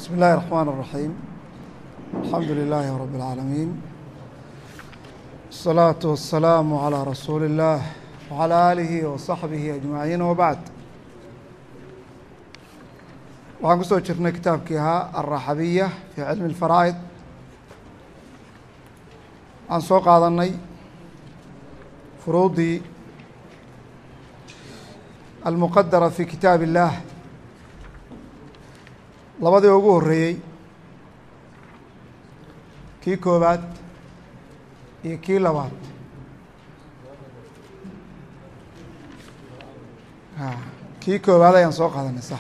بسم الله الرحمن الرحيم الحمد لله رب العالمين الصلاة والسلام على رسول الله وعلى آله وصحبه أجمعين وبعد waxaan kusoo jirnay kitaabkii ahaa alraxabiya fi cilmi اlfaraa'id aan soo qaadanay furuudii almuqadara fi kitaab اllah labadii ugu horeeyey kii koobaad iyo kii labaad kii koobaad ayaan soo qaadanay sax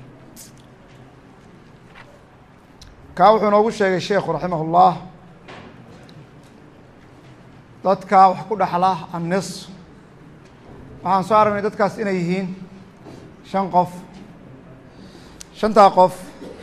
kaa wuxuu noogu sheegay sheekhu raximah اllah dadkaa wax ku dhexla annis waxaan soo aragnay dadkaas inay yihiin shan qof shantaa qof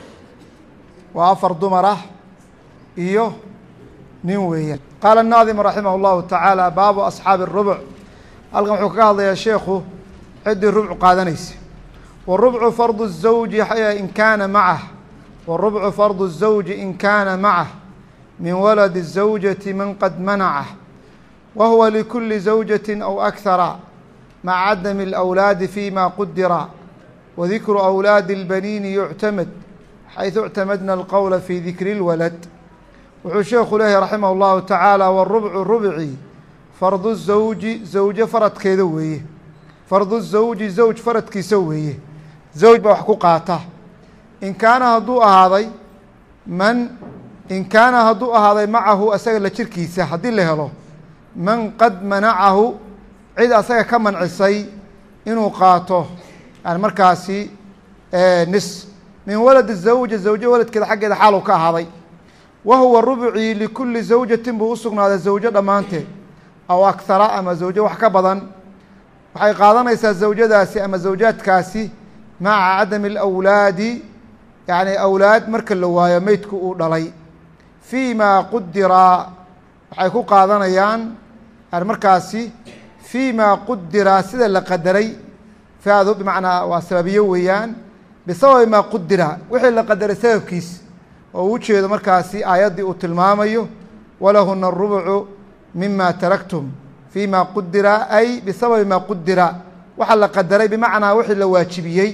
waa afar dumar ah iyo nin weeyaan qaala الnaadimu raximah اllahu tacaala baabu asxaabi الrubc halkan wuxuu kaga hadlayaa sheekhu ciddii rubcu qaadanaysa wالrubcu fardu الزawji in kaana macah wالrubcu fardu الزawji in kaana macah min waladi الزawjati man qad manacah wa huwa likuli زawjaة aw akhara maca cadami الأwlaadi fima qudira wadikru أwlaadi الbaniini yuctamad xayثu اctamadna اlqowla fi dikri اlwalad wuxuu sheekhu leeyahy raximah اllahu tacaala wالrubcu rubci fardu zawji zawjo faradkeeda weeye fardu zawji zawj faradkiisa weeye zawj baa wax ku qaata in kaana hadduu ahaaday man in kaana hadduu ahaaday macahu asaga la jirkiisa haddii la helo man qad manacahu cid asaga ka mancisay inuu qaato yani markaasi nis min waladi zawja zawjo waladkeeda xaggeeda xaalu ka ahaaday wa huwa rubcii likuli zawjatin buu usugnaaday zawjo dhammaanteed aw akhara ama zawjo wax ka badan waxay qaadanaysaa zawjadaasi ama zawjaadkaasi maca cadami اlawlaadi yani awlaad marka la waayo meydku uu dhalay fii ma qudira waxay ku qaadanayaan yani markaasi fii ma qudira sida la qadaray faadu bimacnaa waa sababiyo weeyaan bisababi maa qudira wixii la qadaray sababkiis oo u jeedo markaasi aayaddii uu tilmaamayo walahuna الrubcu mima taraktum fii ma qudira ay bisababi ma qudira waxa la qadaray bimacnaa wixii la waajibiyey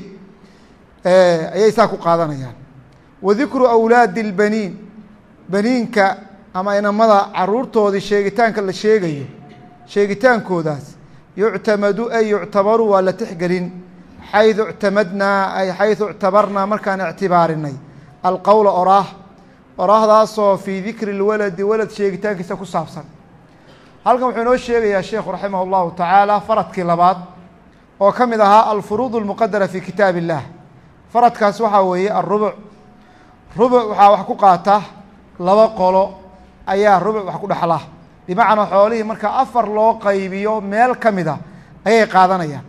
ayay saa ku qaadanayaan wadikru awlaadi اlbaniin baniinka ama inamada caruurtoodii sheegitaanka la sheegayo sheegitaankoodaas yuctamadu ay yuctabaru waa la tixgelin xayثu اctamadnaa ay xayثu اctabarnaa markaan ictibaarinay alqowla oraah oraahdaasoo fii dikri اlwaladi walad sheegitaankiisa ku saabsan halkan wuxuu inoo sheegayaa sheekhu raximah اllahu tacaala faradkii labaad oo ka mid ahaa alfuruud اlmuqadara fi kitaab اllah faradkaas waxaa weeye arubuc rubuc waxaa wax ku qaata laba qolo ayaa rubuc wax ku dhexla bimacnaa xoolihii marka afar loo qaybiyo meel ka mida ayay qaadanayaan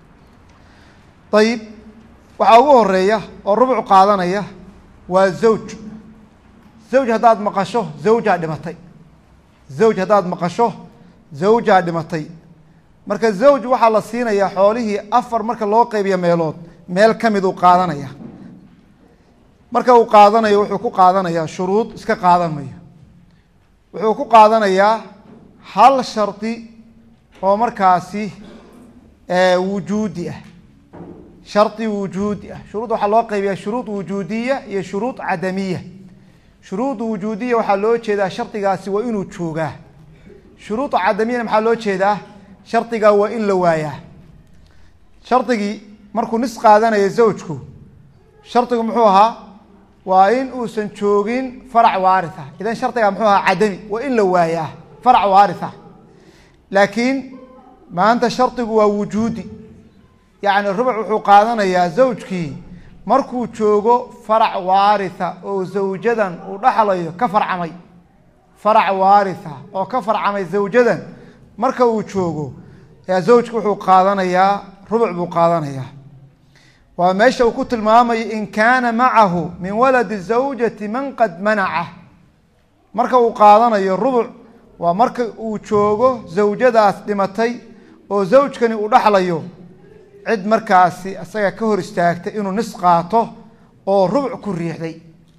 ayib waxaa ugu horeeya oo rubuc qaadanaya waa zawj zawj haddaad maqasho zawjaa dhimatay zawj haddaad maqasho zawjaa dhimatay marka zawj waxaa la siinayaa xoolihii afar marka loo qaybiyo meelood meel ka mid uu qaadanaya marka uu qaadanayo wuxuu ku qaadanayaa shuruud iska qaadan mayo wuxuu ku qaadanayaa hal shardi oo markaasi wujuudi ah shardi wujuudi ah shuruud waxaa loo qaybiyaa shuruud wujuudiya iyo shuruud cadamiya shuruud wujuudiya waxaa loo jeedaa shardigaasi waa inuu joogaa shuruud cadamiyana maxaa loo jeedaa shardigaa waa in la waayaa shardigii markuu nis qaadanayo zawjku shardigu muxuu ahaa waa in uusan joogin farac waaritha idan shardigaa muxuu ahaa cadami waa in la waayaa farac waaritha laakiin maanta shardigu waa wujuudi yacni rubuc wuxuu qaadanayaa zawjkii markuu joogo farac waaritha oo zawjadan uu dhaxlayo ka farcamay farac waaritha oo ka farcamay zawjadan marka uu joogo zawjku wuxuu qaadanayaa rubuc buu qaadanayaa waa meesha uu ku tilmaamayo in kaana macahu min waladi zawjati man qad manaca marka uu qaadanayo rubuc waa marka uu joogo zawjadaas dhimatay oo zawjkani uu dhaxlayo cid markaasi isaga ka hor istaagtay inuu nis qaato oo rubuc ku riixday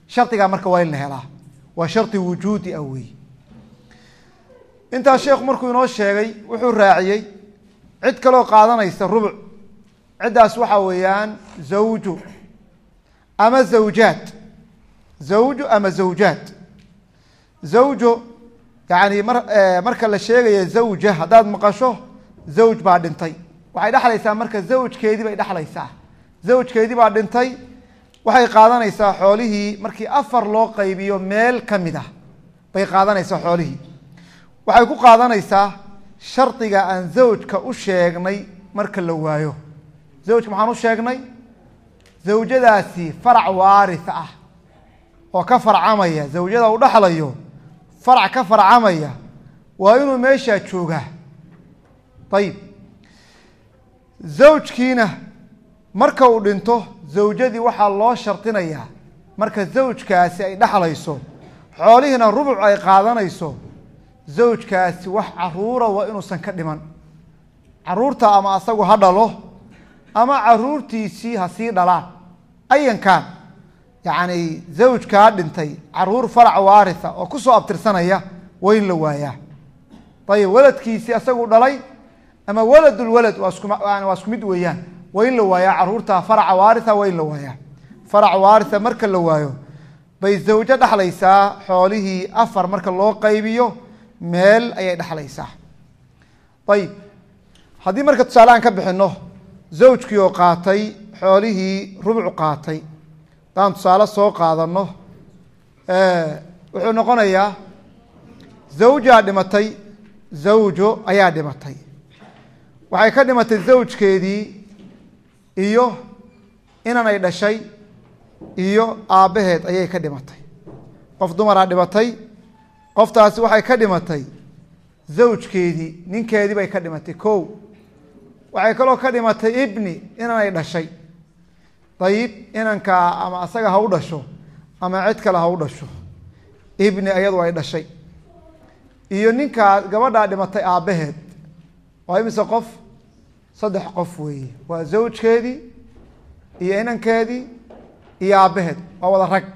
shardigaa marka waa in la helaa waa shardi wujuudi ah wey intaas sheekhu markuu inoo sheegay wuxuu raaciyey cid kaloo qaadanaysa rubuc ciddaas waxaa weeyaan zawju ama zawjaad zawju ama zawjaad zawjo yani mar marka la sheegaya zawja haddaad maqasho zawj baa dhintay waxay dhexlaysaa marka zawjkeedii bay dhexlaysaa zawjkeedii baa dhintay waxay qaadanaysaa xoolihii markii afar loo qaybiyo meel ka mid ah bay qaadanaysaa xoolihii waxay ku qaadanaysaa shardiga aan zawjka u sheegnay marka la waayo zawjka maxaan u sheegnay zawjadaasi farac waaris ah oo ka farcamaya zawjada u dhexlayo farac ka farcamaya waa inuu meeshaa joogaa ayib zawjkiina marka uu dhinto zawjadii waxaa loo shardinayaa marka zawjkaasi ay dhexlayso xoolihiina rubuc ay qaadanayso zawjkaasi wax caruura waa inuusan ka dhiman caruurta ama asagu ha dhalo ama caruurtiisii ha sii dhalaan ayankan yacni zawjkaa dhintay caruur farac waaritha oo kusoo abtirsanaya waa in la waayaa ayib waladkiisii asagu dhalay ama waladulwalad waa isku waa isku mid weeyaan waa in la waayaa caruurta faraca waaritha waa in la waayaa farac waaritha marka la waayo bay zawjo dhexlaysaa xoolihii afar marka loo qaybiyo meel ayay dhexlaysaa ayib haddii marka tusaalehaan ka bixino zawjkii oo qaatay xoolihii rubuc qaatay haddaan tusaale soo qaadano wuxuu noqonayaa zawjaa dhimatay zawjo ayaa dhimatay waxay ka dhimatay zawjkeedii iyo inanay dhashay iyo aabbaheed ayay ka dhimatay qof dumaraa dhimatay qoftaasi waxay ka dhimatay zawjkeedii ninkeedii bay ka dhimatay kow waxay kaloo ka dhimatay ibni inanay dhashay dayib inankaa ama asaga ha u dhasho ama cid kale ha u dhasho ibni ayadu ay dhashay iyo ninkaa gabadhaa dhimatay aabbaheed waa imise qof saddex qof weeye waa zawjkeedii iyo inankeedii iyo aabbaheed waa wada rag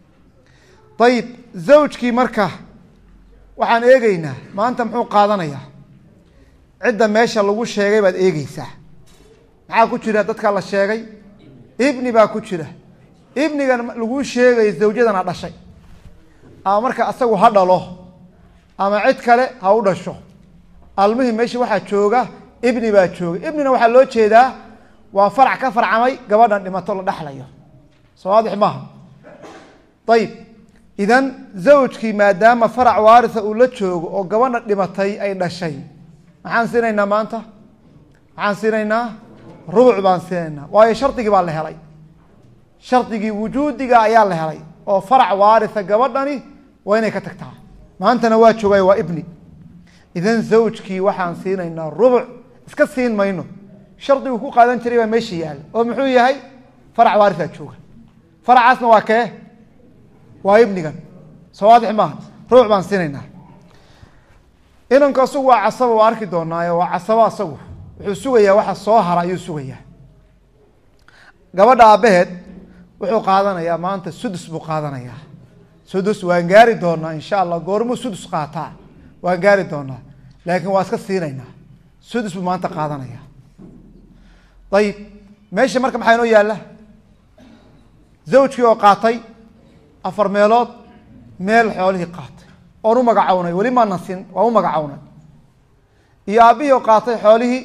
ayib zawjkii marka waxaan eegeynaa maanta muxuu qaadanayaa cidda meesha lagu sheegay baad eegeysaa maxaa ku jira dadkaa la sheegay ibni baa ku jira ibnigan laguu sheegayo zawjadana dhashay ama marka asagu ha dhalo ama cid kale ha u dhasho almuhim meesha waxaa jooga ibni baa jooga ibnina waxaa loo jeedaa waa farac ka farcamay gabadhan dhimato la dhexlayo soo waadix maaha ayib idan zawjkii maadaama farac waaritha uu la joogo oo gabadha dhimatay ay dhashay maxaan siinaynaa maanta maxaan siinaynaa rubuc baan siinaynaa waayo shardigii baa la helay shardigii wujuudiga ayaa la helay oo farac waaritha gabadhani waa inay ka tagtaa maantana waa joogay waa ibni idan zawjkii waxaan siinaynaa rubuc iska siin mayno shardigu ku qaadan jiray baa meesha yaala oo muxuu yahay farac waarithaa jooga faracaasna waa kee waa ibnigan soo waadix maaha rubuc baan siinaynaa inanku asagu waa casaba waa arki doonaayo waa casabo asagu wuxuu sugayaa waxa soo hara ayuu sugayaa gabadha aabbaheed wuxuu qaadanayaa maanta sudus buu qaadanayaa sudus waan gaari doonaa insha allah goormuu sudus qaataa waan gaari doonaa laakiin waa iska siinaynaa sudus buu maanta qaadanaya ayib meesha marka maxaa inoo yaalla zawjkii oo qaatay afar meelood meel xoolihii qaatay oon u magacownay weli maanan siin waan u magacownay iyo aabbihii oo qaatay xoolihii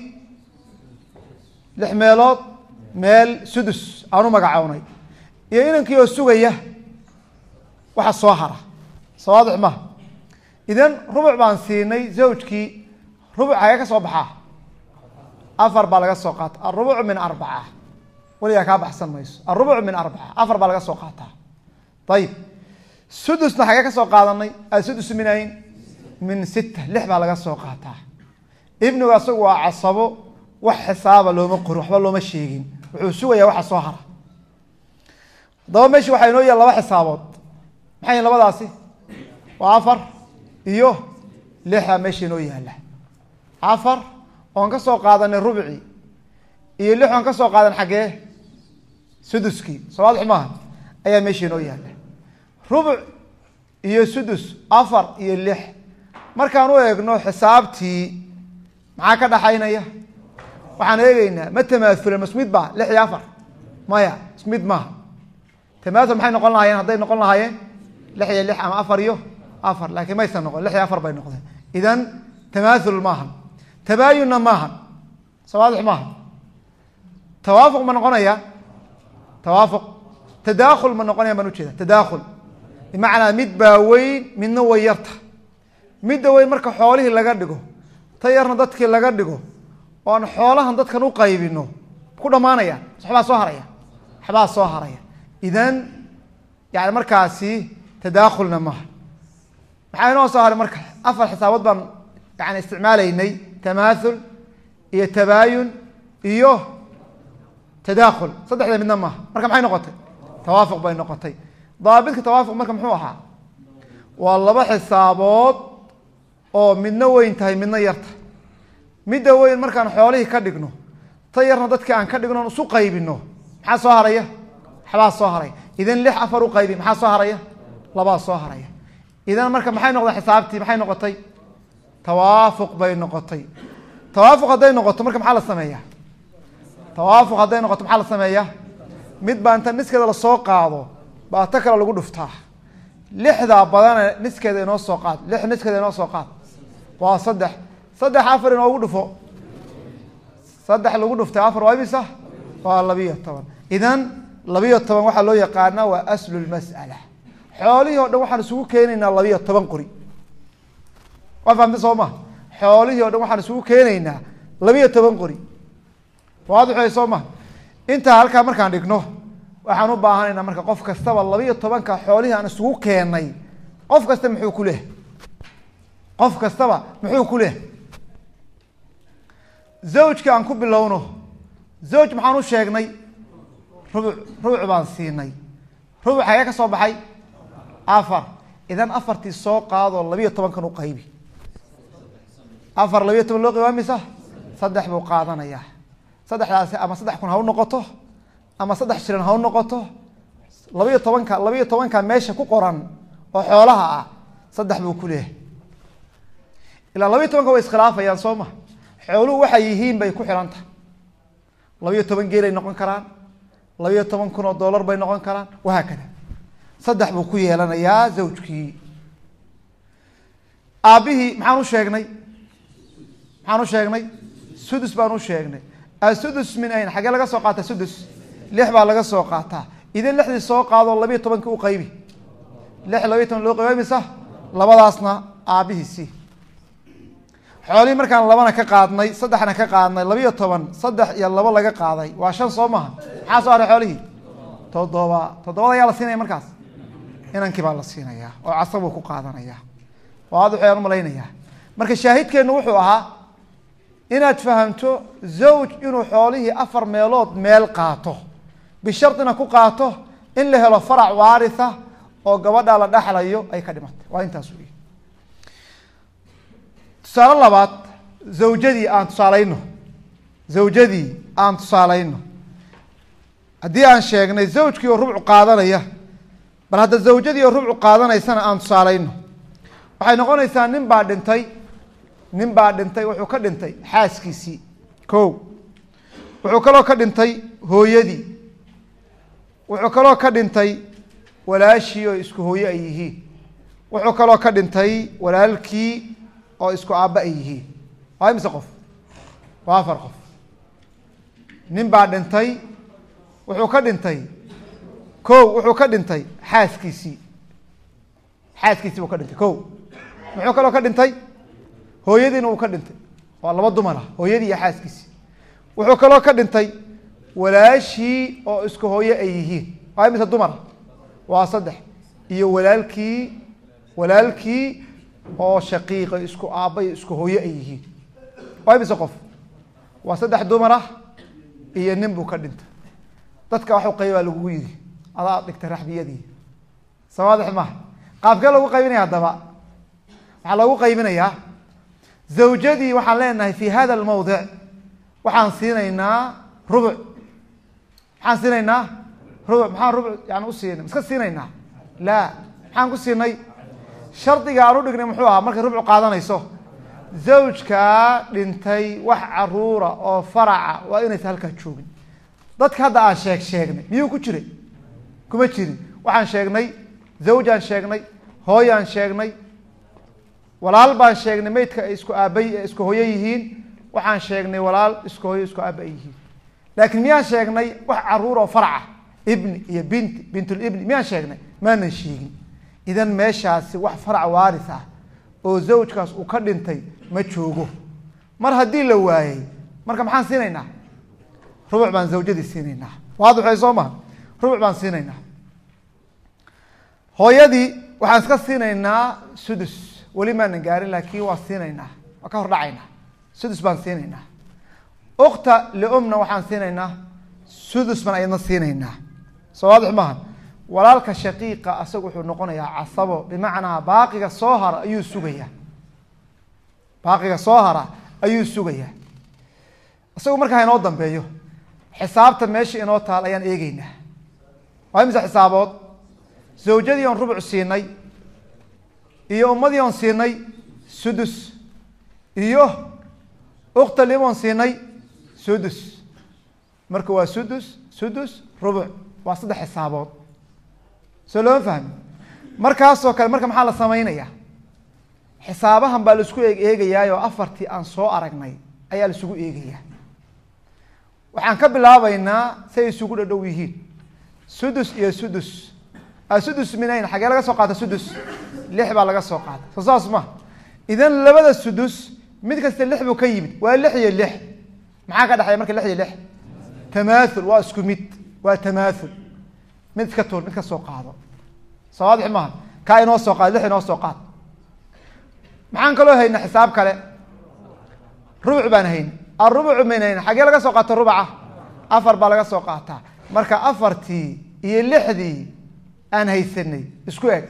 lix meelood meel sudus aan u magacownay iyo inankii oo sugaya waxa soo hara soo waadix maha idan rubuc baan siinay zawjkii rubuc hagee ka soo baxaa afar baa laga soo qaata arubucu min arbaca weligaa kaa baxsan mayso arubucu min arbaca afar baa laga soo qaataa ayib sudusna xagee ka soo qaadanay asudus min ayn min sita lix baa laga soo qaataa ibnigu asagu waa casabo wax xisaaba looma qorin waxba looma sheegin wuxuu sugayaa waxa soo hara haddaba meesha waxaa inoo yaal laba xisaabood maxay yihin labadaasi waa afar iyo lixa meesha inoo yaala afar oon ka soo qaadanay rubcii iyo lix oon ka soo qaadan xaggee suduskii soo waadix maaha ayaa meesha inoo yaala rubuc iyo sudus afar iyo lix markaan u eegno xisaabtii maxaa ka dhaxaynaya waxaan eegeynaa ma tamaasulan masmid ba lix iyo afar maya ismid maaha tamaasul maxay noqon lahaayeen hadday noqon lahaayeen lix iyo lix ama afar iyo afar laakiin maysan noqon lix iyo afar bay noqdeen idan tamaasul maahan tabaayunna maahan sawaadix maaha tawaafuq ma noqonaya tawaafuq tadaakhul ma noqonaya baan ujeeda tadaakhul bimacnaa mid baa weyn midna way yarta midda weyn marka xoolihii laga dhigo ta yarna dadkii laga dhigo oan xoolahan dadkan u qaybino ku dhamaanayaan waxbaa soo haraya waxbaa soo haraya idan yani markaasi tadaakhulna maaha maxaa inoo soo haray marka afar xisaabood baan yani isticmaalaynay tamaathul iyo tabaayun iyo tadaakhul saddexda midna maaha marka maxay noqotay tawaafuq bay noqotay daabitka tawaafuq marka muxuu ahaa waa laba xisaabood oo midna weyn tahay midna yarta midda weyn markaan xoolihii ka dhigno ta yarna dadkii aan ka dhigno isu qaybino maxaa soo haraya waxbaa soo haraya idan lix afar u qaybi maxaa soo haraya labaa soo haraya idan marka maxay noqday xisaabtii maxay noqotay tawaafuq bay noqotay tawaafuq hadday noqoto marka maxaa la sameeyaa tawaafuq hadday noqoto maxaa la sameeyaa mid baa inta niskeeda lasoo qaado baa ta kale lagu dhuftaa lixdaa badane niskeeda inoo soo qaad lix niskeeda inoo soo qaad waa saddex saddex afar inoogu dhufo saddex lagu dhuftay afar waa imisa waa labiyo toban idan labiyo toban waxaa loo yaqaanaa waa aslu lmas'ala xoolihii o dhan waxaan isugu keenaynaa labiyo toban qori waa fahamta soo ma xoolihii o dhan waxaan isugu keenaynaa labiyo toban qori waadixay soo ma intaa halkaa markaan dhigno waxaan u baahanaynaa marka qof kastaba labiyo tobanka xoolihii aan isugu keenay qof kasta muxuu ku leh qof kastaba muxuu ku leh zawjka aan ku bilowno zawj maxaan u sheegnay rubuc rubuc baan siinay rubuc hagee ka soo baxay afar idan afartii soo qaadoo labiyo tobankan u qaybi afar labiyo toban loo qaybi waa misa saddex buu qaadanayaa saddexdaasi ama saddex kun ha u noqoto ama saddex shilan ha u noqoto labiyo tobanka labiyo tobanka meesha ku qoran oo xoolaha ah saddex buu ku leeyahay ilaa labiyo tobanka way iskhilaafayaan soo ma xooluhu waxay yihiin bay ku xidhan tahay labiyo toban geelay noqon karaan labiyo toban kun oo dollar bay noqon karaan wahaakada saddex buu ku yeelanayaa zawjkii aabbihii maxaan u sheegnay maxaan u sheegnay sudus baan u sheegnay asudus min ayn xaggee laga soo qaata sudus lix baa laga soo qaataa idin lixdii soo qaadoo labiyo tobanka u qaybi lix labiyo toban loo qaybi misa labadaasna aabbihiisii xoolihii markaan labana ka qaadnay saddexna ka qaadnay labiyo toban saddex iyo labo laga qaaday waa shan soo maha maxaa soo haray xoolihii toddoba toddobada ayaa la siinaya markaas inankii baa la siinayaa oo casabuu ku qaadanaya waadix ayaan umalaynayaa marka shaahidkeennu wuxuu ahaa inaad fahamto zawj inuu xoolihii afar meelood meel qaato bishardina ku qaato in la helo farac waaritha oo gabadha la dhexlayo ay ka dhimatay waa intaas wey tusaale labaad zawjadii aan tusaalayno zawjadii aan tusaalayno haddii aan sheegnay zawjkii oo rubcu qaadanaya bal hadda zawjadii oo rubcu qaadanaysana aan tusaalayno waxay noqonaysaa nin baa dhintay nin baa dhintay wuxuu ka dhintay xaaskiisii ko wuxuu kaloo ka dhintay hooyadii wuxuu kaloo ka dhintay walaashii oo isku hooye ay yihiin wuxuu kaloo ka dhintay walaalkii oo isku aabba ay yihiin waa imise qof waa afar qof nin baa dhintay wuxuu ka dhintay ko wuxuu ka dhintay xaaskiisii xaaskiisii buu ka dhintay ko muxuu kaloo ka dhintay hooyadiina uu ka dhintay waa laba dumar ah hooyadii iyo xaaskiisii wuxuu kaloo ka dhintay walaashii oo isku hooye ay yihiin waa imise dumar waa saddex iyo walaalkii walaalkii oo shaqiiqa isku aabba iyo isku hooye ay yihiin waa imise qof waa saddex dumar ah iyo nin buu ka dhintay dadka waxu qaybaa lagugu yidhi adaa dhigtay raxbiyadii sawaadix maha qaabkee lagu qaybinaya haddaba waxaa loogu qaybinayaa zawjadii waxaan leenahay fi hada almawdic waxaan siinaynaa rubuc maxaan siinaynaa rubuc maxaan rubuc yani usiina iska siinaynaa la maxaan ku siinay shardiga aan u dhignay muxuu ahaa markay rubcu qaadanayso zawjkaa dhintay wax caruura oo faraca waa inaysa halkaa joogin dadka hadda aan sheeg sheegnay miyuu ku jiray kuma jirin waxaan sheegnay zawjaan sheegnay hooyaan sheegnay walaal baan sheegnay meydka ay isku aabay isku hooyo yihiin waxaan sheegnay walaal isku hooyo isku aaba ay yihiin laakiin miyaan sheegnay wax caruur oo faraca ibni iyo binti bintulibni miyaan sheegnay maanan sheegin idan meeshaasi wax farac waaris ah oo zawjkaas uu ka dhintay ma joogo mar haddii la waayey marka maxaan siinaynaa rubuc baan zawjadii siinaynaa waadixay soo maha rubuc baan siinaynaa hooyadii waxaan iska siinaynaa sudus weli maanan gaarin laakiin waa siinaynaa waa ka hordhacaynaa sudus baan siinaynaa ukta liumna waxaan siinaynaa sudus baan ayadna siinaynaa soo waadix maaha walaalka shaqiiqa asagu wuxuu noqonayaa casabo bimacnaa baaqiga soo hara ayuu sugayaa baaqiga soo hara ayuu sugayaa isagu markaa inoo dambeeyo xisaabta meesha inoo taal ayaan eegeynaa waa imise xisaabood zawjadii oon rubuc siinay iyo ummadii oon siinay sudus iyo ukta lim oon siinay sudus marka waa sudus sudus rubuc waa saddex xisaabood soo looma fahmi markaasoo kale marka maxaa la samaynayaa xisaabahan baa laisku eeg eegayaayoo afartii aan soo aragnay ayaa laisugu eegayaa waxaan ka bilaabaynaa si ay isugu dhadhow yihiin sudus iyo sudus sudus minayn xagee laga soo qaata sudus lix baa laga soo qaata soo saas ma idan labada sudus mid kasta lix buu ka yimid waa lix iyo lix maxaa ka dhexeeya marka lix iyo lix tamaathul waa isku mid waa tamaathul mid iska tuur mid ka soo qaado soo waadix maaha kaa inoo soo qaad lix inoo soo qaad maxaan kaloo hayna xisaab kale rubuc baan hayna arubucu mayn hayna xagee laga soo qaata rubaca afar baa laga soo qaataa marka afartii iyo lixdii aan haysanay isku eg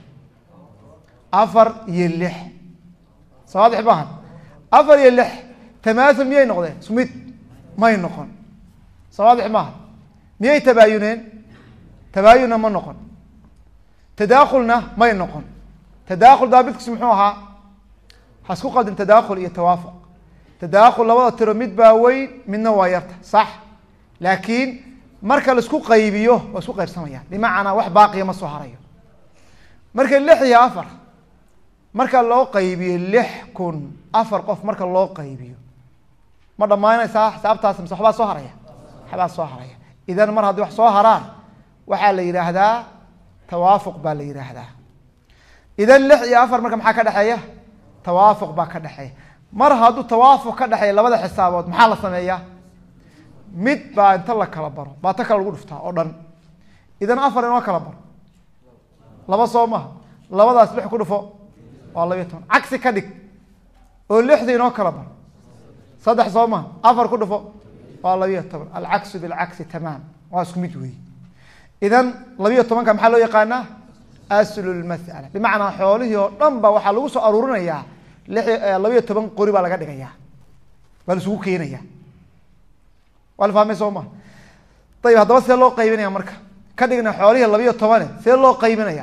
afar iyo lix soo waadix maaha afar iyo lix tamaathul miyay noqdeen isku mid may noqon soo waadix maaha miyay tabaayuneen tabaayunna ma noqon tadaakulna may noqon tadaakul daabitkiis muxuu ahaa ha isku qaldin tadaakul iyo tawaafuq tadaakul labada tiro mid baa weyn midna waa yarta sax laakiin marka laisku qaybiyo waa isku qaybsamayaan bimacnaa wax baaqiya ma soo harayo marka lix iyo afar marka loo qaybiyo lix kun afar qof marka loo qaybiyo ma dhammaanaysaa xisaabtaas mise waxbaa soo haraya waxbaa soo haraya idan mar haddii wax soo haraan waxaa la yidhaahdaa tawaafuq baa la yidhaahdaa idan lix iyo afar marka maxaa ka dhexeeya tawaafuq baa ka dhexeeya mar hadduu tawaafuq ka dhexeeya labada xisaabood maxaa la sameeyaa mid baa inta la kala baro baa ta kale lagu dhuftaa oo dhan idan afar inoo kala baro laba soo maha labadaas lix ku dhufo waa labiyo toban cagsi ka dhig oo lixda inoo kala baro saddex soo maha afar ku dhufo waa labiyo toban alcaksu bilcagsi tamaam waa isku mid weeye idan labiyo tobanka maxaa loo yaqaanaa aslu lmas'ala bimacnaa xoolihii oo dhan ba waxaa lagu soo aruurinayaa labiyo toban qori baa laga dhigayaa waa la isugu keenaya waa la fahmay soo maha ayib haddaba see loo qaybinaya marka ka dhigna xoolihii labiyo tobane see loo qaybinaya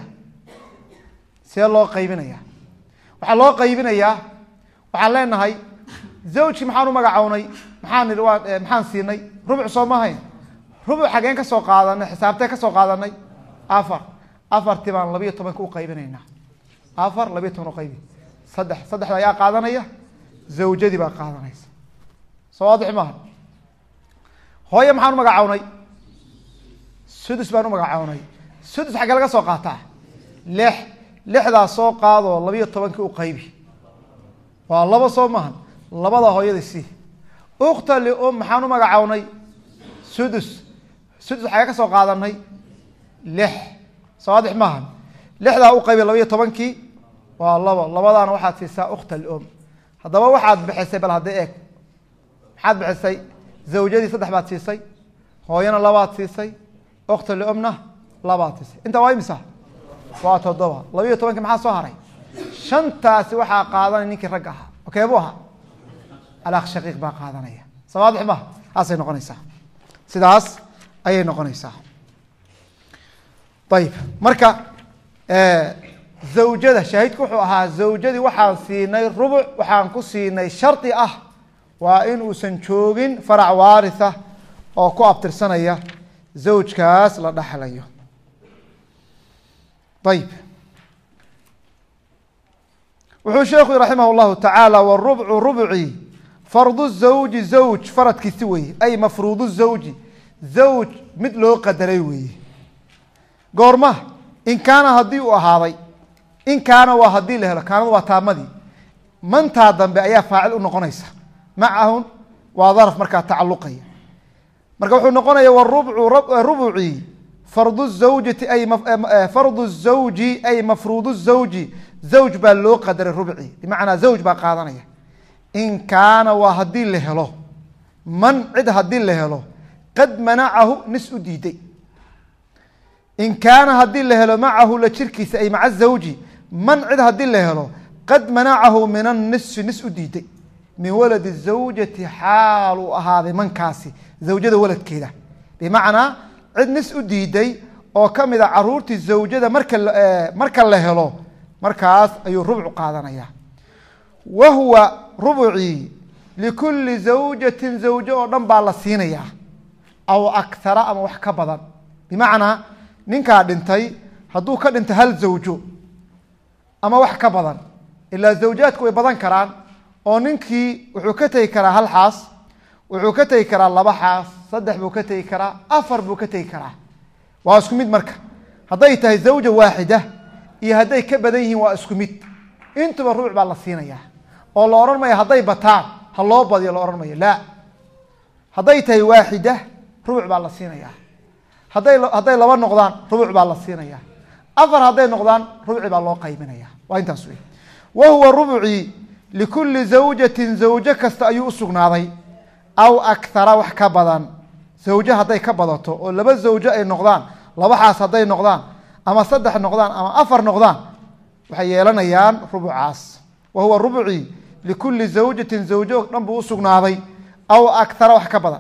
see loo qaybinaya waxaa loo qaybinayaa waxaan leenahay zawjkii maxaan u magacownay maxaan nihi waa maxaan siinay rubuc soo mahayn rubuc xageen ka soo qaadanay xisaabtee ka soo qaadanay afar afartii baan labiyo tobanka u qaybinaynaa afar labiyo toban uqaybi saddex saddexda ayaa qaadanaya zawjadii baa qaadanaysa soo waadix maaha hooye maxaan u magacownay sudus baan u magacownay sudus xaggee laga soo qaataa lix lixdaa soo qaadoo labiyo tobankii u qaybi waa laba soo maaha labada hooyada si ukta lium maxaan u magacownay sudus sudus xagee ka soo qaadanay lix sawaadix maaha lixdaa u qaybi labayo tobankii waa labo labadaana waxaad siisaa ukta lium haddaba waxaad bixisay bal hadda eeg maxaad bixisay zawjadii saddex baad siisay hooyana labaad siisay ukta liumna labaad siisay intaa waa imisa waa toddoba labayo tobankii maxaa soo haray shantaasi waxaa qaadanaya ninkii ragga ahaa okee buu ahaa alakh shaqiiq baa qaadanaya sawaadix maha saasay noqonaysaa sidaas ayay noqonaysaa ayib marka zawjada shaahidku wuxuu ahaa zawjadii waxaan siinay rubuc waxaan ku siinay shardi ah waa in uusan joogin farac waaritha oo ku abtirsanaya zawjkaas la dhexlayo ayib wuxuu sheekhu raximah اllahu tacaala wrubcu rubci fardu zawji zawj faradkiisi weye ay mafruudu zawji zawj mid loo qadaray weeye goorma in kaana haddii uu ahaaday in kaana waa haddii la helo kaanada waa taamadii mantaa dambe ayaa faacil u noqonaysa macahun waa daraf markaa tacaluqaya marka wuxuu noqonaya wrubcu rubuci fardu zawjati ay fardu zawji ay mafruudu zawji zawj baa loo qadaray rubci bimacnaa zawj baa qaadanaya in kaana waa haddii la helo man cid haddii la helo qad manacahu nis u diiday in kaana haddii la helo macahu la jirkiisa ay maca zawji man cid haddii la helo qad manacahu min annisfi nis u diiday min waladi zawjati xaal uu ahaaday mankaasi zawjada waladkeeda bimacnaa cid nis u diiday oo ka mid a caruurtii zawjada marka marka la helo markaas ayuu rubcu qaadanaya wa huwa rubcii likulli zawjatin zawjo oo dhan baa la siinayaa aw akhara ama wax ka badan bimacnaa ninkaa dhintay hadduu ka dhinto hal zawjo ama wax ka badan ilaa zawjaadku way badan karaan oo ninkii wuxuu ka tegi karaa hal xaas wuxuu ka tegi karaa laba xaas saddex buu ka tegi karaa afar buu ka tegi karaa waa isku mid marka hadday tahay zawja waaxida iyo hadday ka badan yihiin waa isku mid intuba rubuc baa la siinayaa oo la odhan mayo hadday bataan ha loo badiyo la odhan mayo laa hadday tahay waaxida rubuc baa la siinayaa hadday hadday laba noqdaan rubuc baa la siinayaa afar hadday noqdaan rubuci baa loo qaybinaya waa intaas wey wa huwa rubcii likulli zawjatin zawjo kasta ayuu usugnaaday aw akhara wax ka badan zawjo hadday ka badato oo laba zawjo ay noqdaan laba xaas hadday noqdaan ama saddex noqdaan ama afar noqdaan waxay yeelanayaan rubucaas wa huwa rubcii likulli zawjatin zawjo dhan buu usugnaaday aw akhara wax ka badan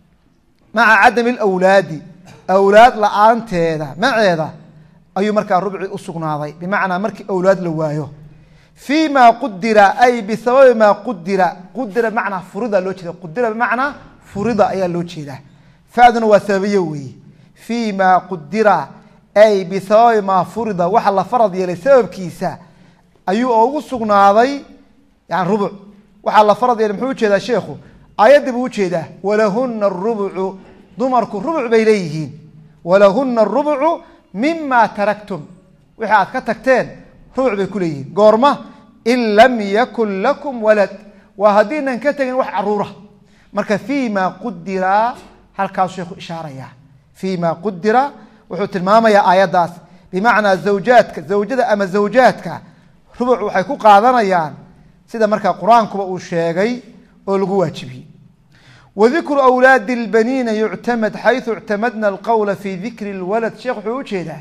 maca cadami lawlaadi awlaad la-aanteeda maceeda ayuu markaa rubci usugnaaday bimacnaa markii awlaad la waayo fii ma qudira ay bisababi maa qudira qudira bimacnaa furida loo jeeda qudira bimacnaa furida ayaa loo jeedaa faduna waa sababiye weeye fii ma qudira ay bisababi maa furida waxa la farad yeelay sababkiisa ayuu ugu sugnaaday yani rubuc waxaa la farad yeelay muxuu ujeedaa sheekhu aayaddii buu ujeedaa walahuna rubucu dumarku rubuc bay leeyihiin walahuna rubucu mima taraktum wixii aad ka tagteen rubuc bay ku leeyihiin goorma in lam yakun lakum walad waa haddiinan ka tegin wax caruura marka fii ma qudira halkaasuu sheekhu ishaaraya fii ma qudira wuxuu tilmaamayaa aayaddaas bimacnaa zawjaadka zawjada ama zawjaadka rubuc waxay ku qaadanayaan sida markaa qur-aankuba uu sheegay oo lagu waajibiyey wadikru awlaadi اlbaniina yuctamad xayثu اctamadna alqowla fi dikri اlwalad sheekh wuxuu ujeedaa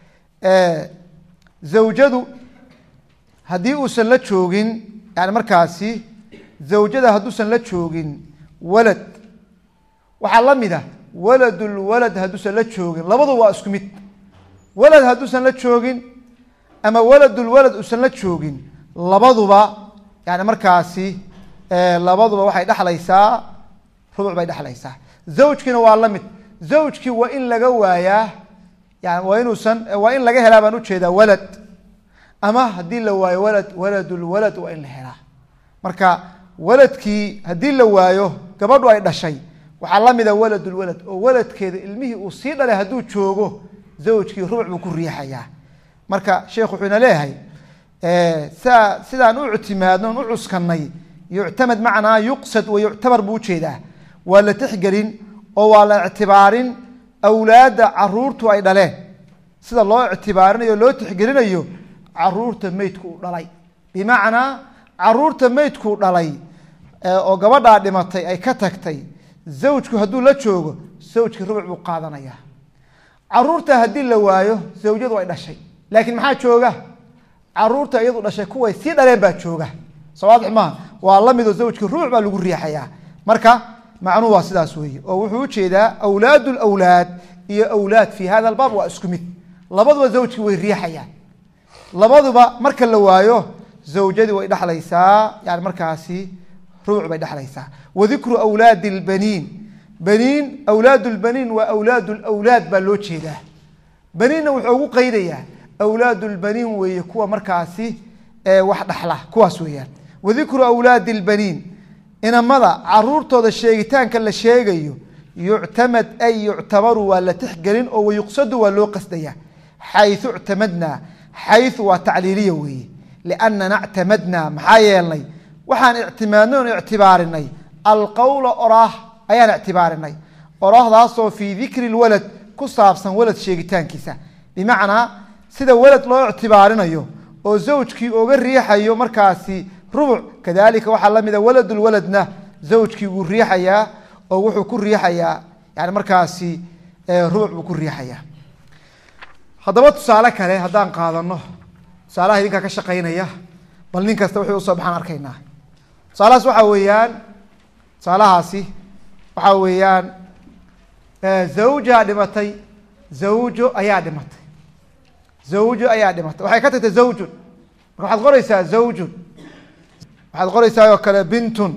zawjadu haddii uusan la joogin yani markaasi zawjada hadduusan la joogin walad waxaa la mid ah walad lwalad hadduusan la joogin labadu waa isku mid walad hadduusan la joogin ama waladulwalad uusan la joogin labaduba yani markaasi labaduba waxay dhexlaysaa rubuc bay dhexlaysaa zawjkiina waa la mid zawjkii waa in laga waayaa yani waa inuusan waa in laga helaa baan ujeedaa walad ama haddii la waayo walad waladulwalad waa in la helaa marka waladkii haddii la waayo gabadhu ay dhashay waxaa la mida waladulwalad oo waladkeeda ilmihii uu sii dhalay hadduu joogo zawjkii rubuc buu ku riixayaa marka sheekh wuxuu ina leeyahay sa sidaan u ictimaadno on u cuskanay yuctamad macnaa yuqsad wa yuctabar buu ujeedaa waa la tixgelin oo waa la ictibaarin awlaadda caruurtu ay dhaleen sida loo ictibaarinayo o loo tixgelinayo caruurta meydku u dhalay bimacnaa caruurta meydkuu dhalay oo gabadhaa dhimatay ay ka tagtay zawjku hadduu la joogo zawjkii rubuc buu qaadanayaa caruurta haddii la waayo zawjadu ay dhashay laakiin maxaa jooga caruurta iyadu dhashay kuway sii dhaleen baa jooga soo waadix maaha waa la midoo zawjkii rubuc baa lagu riixayaa marka macnuhu waa sidaas weeye oo wuxuu ujeedaa awlaad lawlaad iyo awlaad fi hada albaab waa isku mid labaduba zawjkii way riixayaan labaduba marka la waayo zawjadii way dhexlaysaa yani markaasi rubuc bay dhexlaysaa wadikru awlaadi lbaniin baniin awlaad lbaniin waa awlaad lwlaad baa loo jeedaa baniinna wuxuu ugu qeydayaa awlaad lbaniin weeye kuwa markaasi wax dhaxla kuwaas weeyaan wadikru awlaadi lbaniin inamada caruurtooda sheegitaanka la sheegayo yuctamad ay yuctabaru waa la tixgelin oo wayuqsadu waa loo qasdaya xayu ictamadnaa xayu waa tacliiliya weeye liannana ictamadnaa maxaa yeelnay waxaan ictimaadnay oon ictibaarinay alqowla oraah ayaan ictibaarinay oraahdaasoo fii dikri lwalad ku saabsan walad sheegitaankiisa bimacnaa sida walad loo ictibaarinayo oo zawjkii oga riixayo markaasi rubuc kadalika waxaa lamida waladulwaladna zawjkii wuu riixayaa oo wuxuu ku riixayaa yani markaasi rubuc buu ku riixayaa haddaba tusaale kale haddaan qaadano tusaalaha idinkaa ka shaqaynaya bal nin kasta wuxuu usoo baxaan arkaynaa tusaalahaas waxaa weeyaan tusaalahaasi waxaa weeyaan zawjaa dhimatay zawjo ayaa dhimatay zawjo ayaa dhimatay waxay ka tagtay zawjun marka waxaad qoreysaa zawjun waxaad qoreysaa oo kale bintun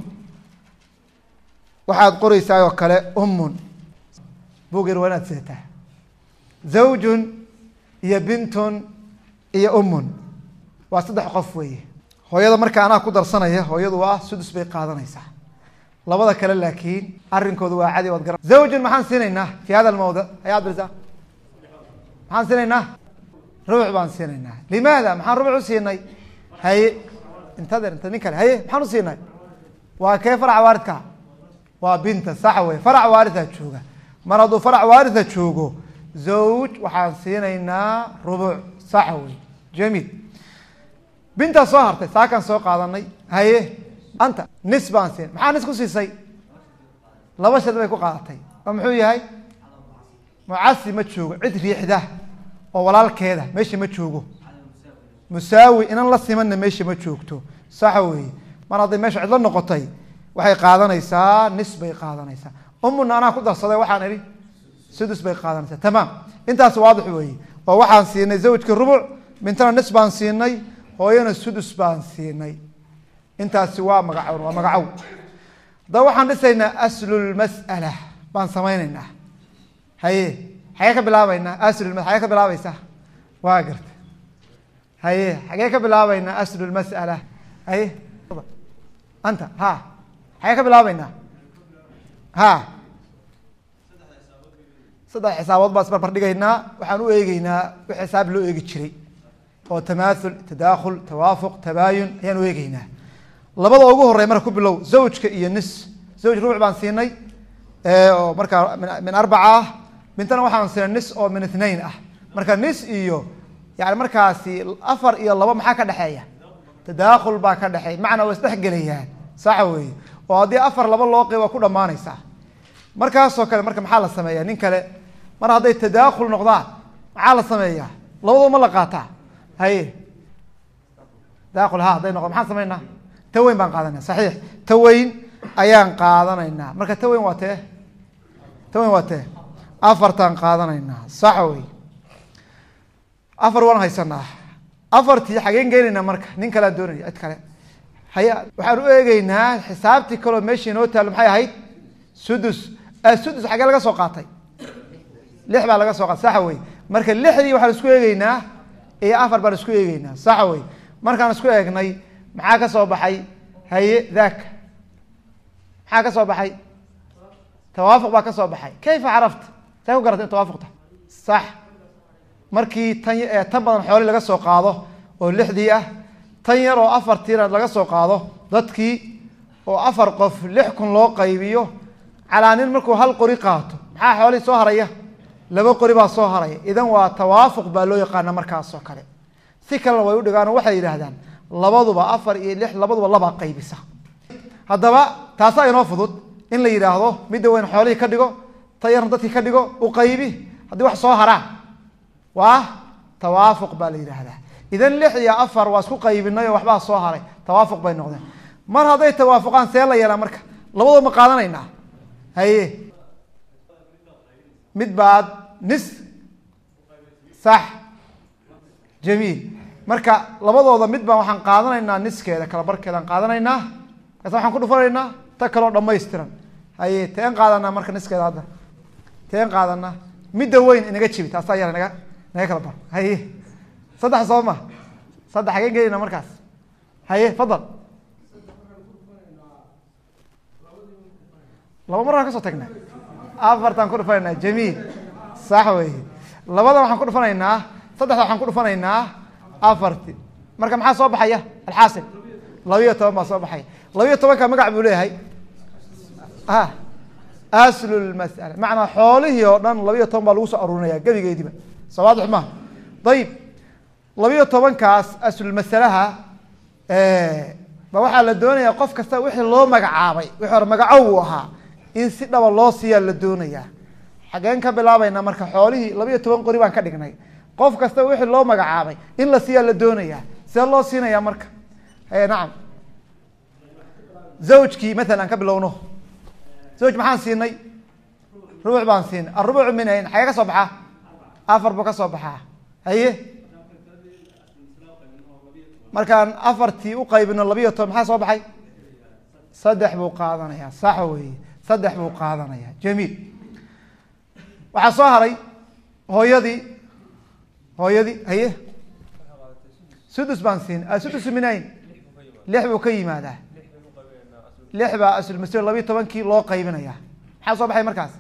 waxaad qoreysaa oo kale ummun buger waa inaad seetaa zawjun iyo bintun iyo ummun waa saddex qof weeye hooyada marka anaa ku darsanaya hooyadu waa sudus bay qaadanaysaa labada kale laakiin arrinkooda waa cadi waad garan zawjun maxaan siinaynaa fi hada almawdic ayaad birsaa maxaan siinaynaa rubuc baan siinaynaa limaada maxaan rubuc u siinay haye intader inta nin kale haye maxaan u siinay waa kee farac waaridka waa binta sax wey farac waaritha jooga mar hadduu farac waaritha joogo zawj waxaan siinaynaa rubuc sax wey jamiil bintaa soo hartay saakaan soo qaadanay haye anta nis baan siin maxaa nis ku siisay laba shad bay ku qaadatay oo muxuu yahay mucasi ma joogo cid riixda oo walaalkeeda meesha ma joogo musaawi inan la simanna meesha ma joogto saxa weeye mar hadday meesha cidlo noqotay waxay qaadanaysaa nis bay qaadanaysaa umuna anaa ku darsaday waxaan idhi sudus bay qaadanaysaa tamaam intaas waadix weeye oo waxaan siinay zawjka rubuc bintana nis baan siinay hooyana sudus baan siinay intaasi waa magacown waa magacow haddaba waxaan dhisaynaa aslulmas'ala baan samaynaynaa haye xagee ka bilaabeynaa aslulma xagee ka bilaabaysaa waa garta haye xagee ka bilaabeynaa aslulmas'ala haye anta ha xagee ka bilaabeynaa ha saddex xisaabood baan isbarbar dhigaynaa waxaan u eegeynaa wix xisaab loo eegi jiray oo tamaathul tadaakhul tawaafuq tabaayun ayaan u eegeynaa labada ugu horey marka ku bilow zawjka iyo nis zawj rubuc baan siinay oo markaa min arbaca ah bintana waxaan siinay nis oo min ithnain ah marka nis iyo yani markaasi afar iyo labo maxaa ka dhexeeya tadaakhul baa ka dhexeeya macnaa waa isdhexgelayaan saxa weeye oo haddii afar laba loo qeyb waa ku dhamaanaysaa markaasoo kale marka maxaa la sameeyaa nin kale mar hadday tadaakhul noqdaan maxaa la sameeyaa labadoo ma la qaataa haye tadakhul ha hadday noqdo maxaan sameynaa taweyn baan qaadanaya saxiix taweyn ayaan qaadanaynaa marka taweyn waa tee taweyn waa tee afartaan qaadanaynaa saxa wey afar waan haysanaa afartii xageen geenaynaa marka nin kalean doonaya cid kale haya waxaan u eegeynaa xisaabtii kaleo meeshii inoo taalo maxay ahayd sudus sudus xagee laga soo qaatay lix baa laga soo qaatay saxa wey marka lixdii waxaan isku eegeynaa iyo afar baan isku eegeynaa saxa wey markaan isku eegnay maxaa ka soo baxay haye daaka maxaa ka soo baxay tawaafuq baa ka soo baxay kayfa carafta say ku garatay in tawaafuq tahay sax markii tan tan badan xooli laga soo qaado oo lixdii ah tan yar oo afartiina laga soo qaado dadkii oo afar qof lix kun loo qaybiyo calaa nin markuu hal qori qaato maxaa xoolihii soo haraya laba qori baa soo haraya idan waa tawaafuq baa loo yaqaana markaasoo kale si kalena way u dhigaan oo waxay yidhaahdaan labaduba afar iyo lix labaduba labaa qaybisa haddaba taasaa inoo fudud in la yidhaahdo midda weyn xoolihii ka dhigo ta yarna dadkii ka dhigo u qaybi haddii wax soo haraan waa tawaafuq baa la yidhaahdaa idan lix iyo afar waa isku qaybinay oo waxbaa soo haray tawaafuq bay noqdeen mar hadday tawaafuqaan see la yeelaa marka labadoo ma qaadanaynaa haye mid baad nis sax jamiil marka labadooda mid baan waxaan qaadanaynaa niskeeda kala barkeedaan qaadanaynaa kaas waxaan ku dhufanaynaa ta kaloo dhamaystiran haye teen qaadanaa marka niskeeda hadda teen qaadanaa midda weyn inaga jibi taasaa yar naga naga kala bar haye saddex soo ma saddex hageen gelinaa markaas haye fadal laba mar aan kasoo tagnaa afartaan ku dhufanaynaa jamiil sax wey labada waxaan ku dhufanaynaa saddexda waxaan ku dhufanaynaa afarti marka maxaa soo baxaya alxaasil labiyo toban baa soo baxaya labiyo tobanka magac buu leeyahay a aslulmas'ala macnaa xoolihii oo dhan labiyo toban baa lagu soo aruurinaya gebigeediba soo waadix maha ayib labiyo tobankaas aslulmasalaha ba waxaa la doonaya qof kasta wixii loo magacaabay wixii hore magaco uu ahaa in si dhaba loo siiyaa la doonayaa xageen ka bilaabayna marka xoolihii labiyo toban qori baan ka dhignay qof kasta wixii loo magacaabay in la siiyaa la doonayaa see loo siinaya marka nacam zawjkii maalan aan ka bilowno zawj maxaan siinay rubuc baan siinay arubucu min ayn xagee ka soo baxaa afar buu ka soo baxaa haye markaan afartii uqaybino labiyo toban maxaa soo baxay saddex buu qaadanaya sax wey saddex buu qaadanaya jamiil waxaa soo haray hooyadii hooyadii haye sudus baan siin asudus min ayn lix buu ka yimaadaa lix baa aslmasl labiyo tobankii loo qaybinaya maxaa soo baxay markaas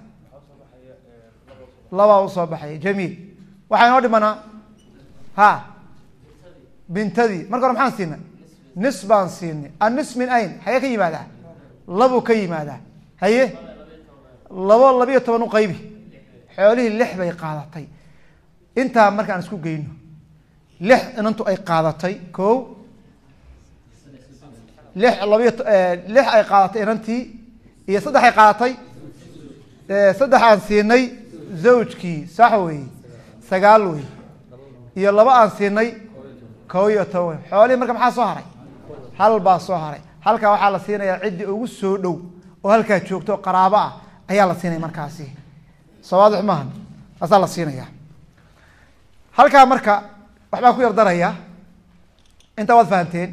labaa usoo baxaya jamiil waxaa inoo dhimanaa ha bintadii marka hore maxaan siinay nis baan siinay annis min ayn xagee ka yimaadaa labuu ka yimaadaa haye labo labiyo toban u qaybi xoolihii lix bay qaadatay intaa markaan isku geyno lix inantu ay qaadatay ko lix labiyo lix ay qaadatay inantii iyo saddex ay qaadatay saddex aan siinay zawjkii sax wey sagaal wey iyo laba aan siinay ko iyo toban xoolihii marka maxaa soo haray hal baa soo haray halkaa waxaa la siinayaa ciddii ugu soo dhow oo halkaa joogto oo qaraabo ah ayaa la siinaya markaasi sawaadix maaha taasaa la siinaya halkaa marka waxbaan ku yar daraya intaa waad fahamteen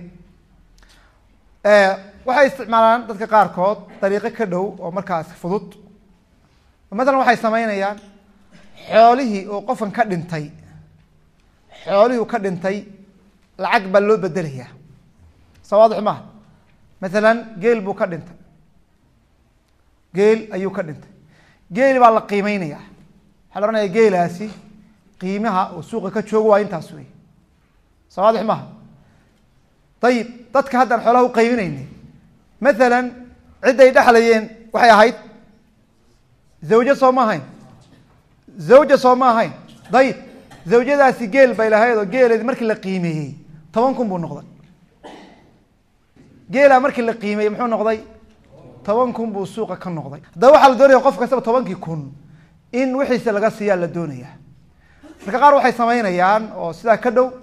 waxay isticmaalaan dadka qaarkood dariiqo ka dhow oo markaas fudud matalan waxay sameynayaan xoolihii oo qofkan ka dhintay xoolihii u ka dhintay lacag baa loo bedelayaa sawaadix maaha maalan geel buu ka dhintay geel ayuu ka dhintay geeli baa la qiimeynaya waxaa la ohanaya geelaasi qiimaha oo suuqa ka joogo waa intaas wey sawaadix maaha ayib dadka haddaan xoolaha u qaybinaynay maalan cidday dhexlayeen waxay ahayd zawjo soo ma ahayn zawja soo ma ahayn dayib zawjadaasi geel bay lahayd oo geeleedi markii la qiimeeyey toban kun buu noqday geelaa markii la qiimeeyey muxuu noqday toban kun buu suuqa ka noqday haddaba waxaa la doonaya qof kastaba tobankii kun in wixiisa laga siiyaa la doonaya marka qaar waxay samaynayaan oo sidaa ka dhow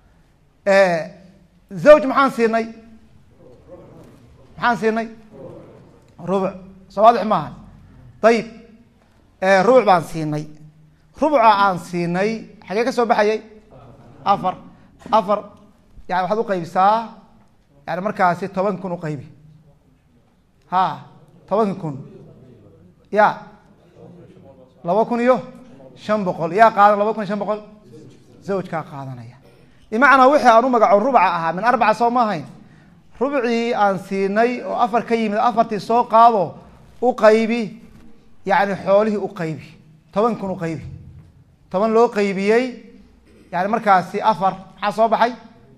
zawj maxaan siinay maxaan siinay rubuc sawaadix maaha dayib rubuc baan siinay rubuca aan siinay xagee ka soo baxayay afar afar yani waxaad uqaybisaa yani markaasi toban kun uqaybi ha tobanki kun ya laba kun iyo shan boqol yaa qaadan laba kun iyo shan boqol zawjkaa qaadanaya bimacnaa wixii aan u magaco rubuca ahaa min arbaca soo ma ahayn rubcii aan siinay oo afar ka yimid afartii soo qaado u qaybi yani xoolihii u qaybi toban kun u qaybi toban loo qaybiyey yani markaasi afar maxaa soo baxay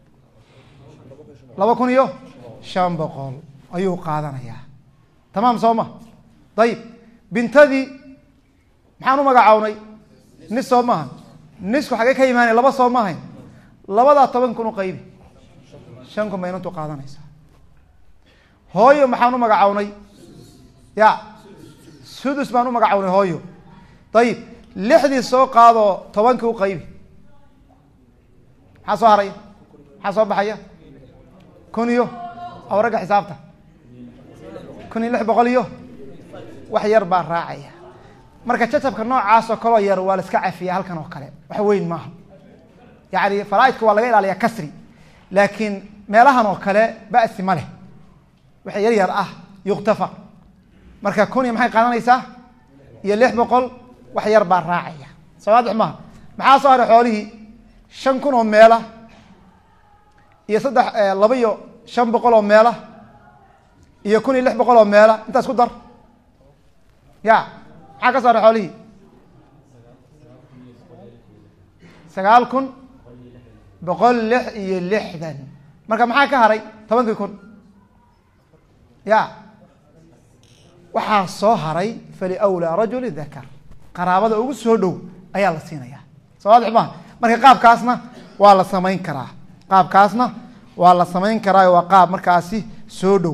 laba kun iyo shan boqol ayuu qaadanayaa tamaam soo ma dayib bintadii maxaan u magacownay nis soo maaha nisku xagee ka imaanaya laba soo maahayn labadaa toban kun u qaybi shan kun bay inantu qaadanaysaa hooyo maxaan u magacownay ya sudus baan u magacownay hooyo dayib lixdii soo qaadoo tobankii u qaybi maxaa soo haraya maxaa soo baxaya kun iyo aw ragga xisaabta kun iyo lix boqol iyo wax yar baa raacaya marka jacabka noocaas oo kaloo yar waa la iska cafiya halkan oo kale wax weyn maaha yani faraaidka waa laga ilaaliyaa kasri laakiin meelahan oo kale ba'si ma leh wixii yar yar ah yuktafar marka kun iyo maxay qaadanaysaa iyo lix boqol wax yar baa raacaya sawaadix maaha maxaa soo haray xoolihii shan kun oo meela iyo saddex laba iyo shan boqol oo meela iyo kun iyo lix boqol oo meela intaas ku dar ya maxaa ka soo haray xoolihii sagaal kun boqol lix iyo lixdan marka maxaa ka haray tobankii kun ya waxaa soo haray faliwlaa rajuli dakar qaraabada ugu soo dhow ayaa la siinaya sawaadix maha marka qaabkaasna waa la samayn karaa qaabkaasna waa la samayn karaa waa qaab markaasi soo dhow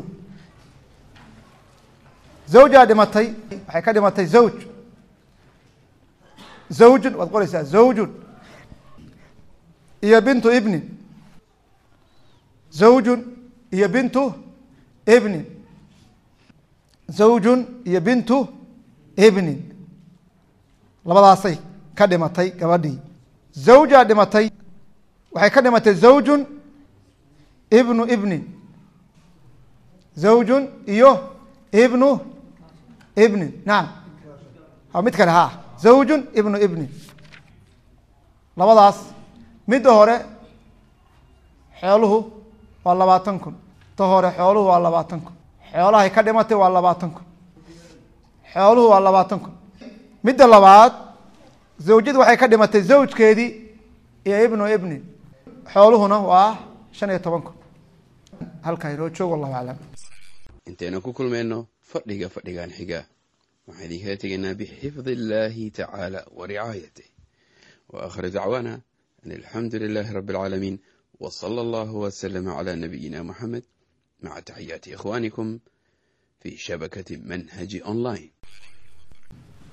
zawjaa dhimatay waxay ka dhimatay zawj zawjun waad qoreysaa zawjun iyo bintu ibnin zawjun iyo bintu ibnin zawjun iyo bintu ibnin labadaasay ka dhimatay gabadhii zawjaa dhimatay waxay ka dhimatay zawjun ibnu ibnin zawjun iyo ibnu ibnin nacam a mid kale ha zawjun ibnu ibnin labadaas midda hore xooluhu waa labaatan kun ta hore xooluhu waa labaatan kun xoolahay ka dhimatay waa labaatan kun xooluhu waa labaatan kun midda labaad zawjadu waxay ka dhimatay zawjkeedii iyo ibnu ibnin xooluhuna waa shan iyo toban kun halkaa inoo joog wallahu aclam intaynu ku kulmayno fadhiga fadhigan xiga waxaan idinkala tegaynaa bixifdi illaahi tacaala wa ricaayatih wa aakhiru dacwaana an alxamdu lilaahi rabbi alcaalamiin wa sala allahu wasalama calaa nabiyina moxamed maca taxiyaati ikhwaanikum fi shabakati manhaji online